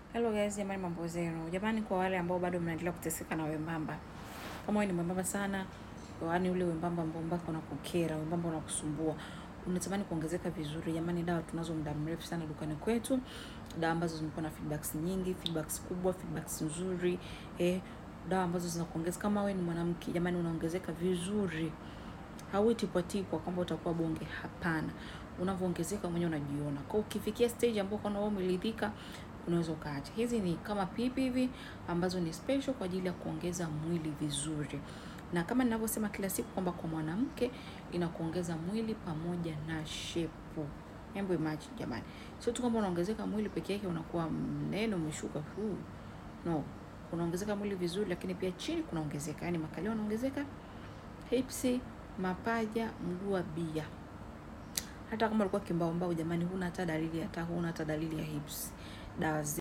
Hello guys, jamani mambo zenu. Jamani kwa wale ambao bado mnaendelea kuteseka na wembamba. Kama wewe ni mwembamba sana, yaani ule wembamba ambao mpaka unakukera, wembamba unakusumbua. Unatamani kuongezeka vizuri. Jamani dawa tunazo muda mrefu sana dukani kwetu. Dawa ambazo zimekuwa na feedbacks nyingi, feedbacks kubwa, feedbacks nzuri. Eh, dawa ambazo zinakuongeza kama wewe ni mwanamke, jamani unaongezeka vizuri. Hauitipwatipwa kwamba utakuwa bonge, hapana. Unavyoongezeka mwenyewe unajiona. Kwa ukifikia stage ambapo kana wewe umeridhika unaweza ukaacha. Hizi ni kama pipi hivi ambazo ni special kwa ajili ya kuongeza mwili vizuri, na kama ninavyosema kila siku kwamba kwa mwanamke inakuongeza mwili pamoja na shepu. Hebu imagine jamani, sio tu kwamba unaongezeka mwili peke yake unakuwa mnene umeshuka huu, no, unaongezeka mwili vizuri, lakini pia chini kunaongezeka, yani makalio yanaongezeka, hips, mapaja, mguu wa bia. Hata kama ulikuwa kimbao mbao, jamani, huna hata dalili, hata huna hata dalili ya hips dawa